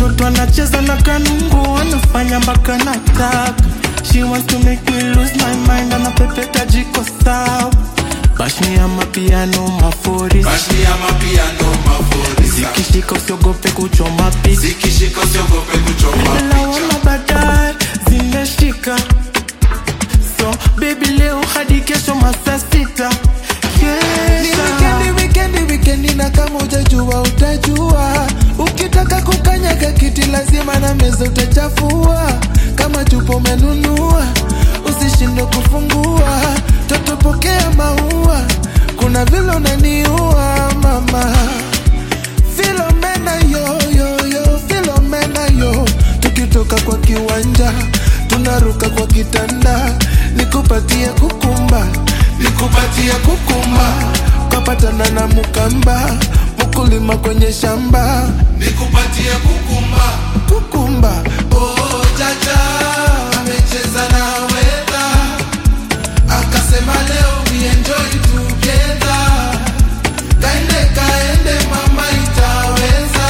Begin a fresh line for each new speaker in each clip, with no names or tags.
mtoto anacheza na kanungu anafanya mpaka nataka she wants to make me lose my mind anapepeta jiko sawa bashni ya mapiano mafuri
Bashni ya mapiano maforisa
zikishika usiogope kuchoma picha
Zikishika usiogope kuchoma
lawama
picha
baadaye zimeshika so baby leo hadi kesho masaa sita
Ni
Kesha.
wikendi, wikendi, wikendi na kama utajua utajua ukitaka kukanyaga kiti lazima na meza utachafua kama tupo umenunua usishindwe kufungua totopokea maua kuna vile unaniua mama Filomena yo yo yo Filomena yo tukitoka kwa kiwanja tunaruka kwa kitanda nikupatie kukumba nikupatie kukumba kapatana na mukamba mkulima kwenye shamba
Nikupatie kukumba
kukumba
Oh jaja amecheza na weta Akasema leo we enjoy together Kaende kaende mama itaweza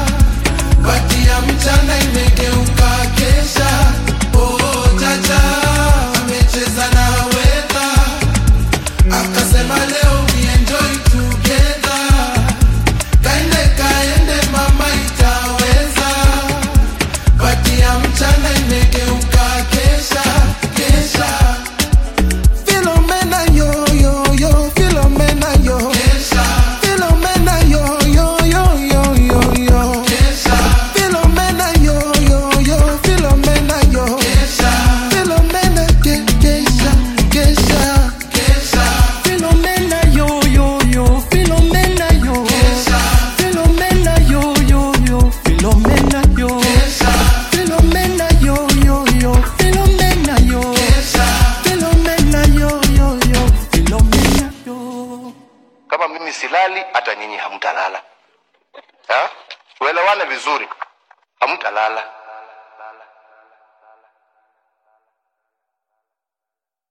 Bati ya mchana imegeuka kesha Oh jaja amecheza na weta Akasema leo we enjoy together Kaende kaende mama itaweza Bati ya mchana imegeuka kesha kesha
Filomena yo yo yo Filomena yo
kesha
Filomena yo yo yo yo yo yo
kesha
Filomena yo yo yo Filomena yo
kesha
Filomena ke kesha kesha
kesha
Filomena yo yo yo Filomena yo
kesha
Filomena yo yo yo Filomena yo
kesha
Filomena yo yo yo Filomena yo
kesha
Filomena yo yo yo Filomena yo
kama mimi silali hata nyinyi hamtalala ha? tuelewane vizuri hamtalala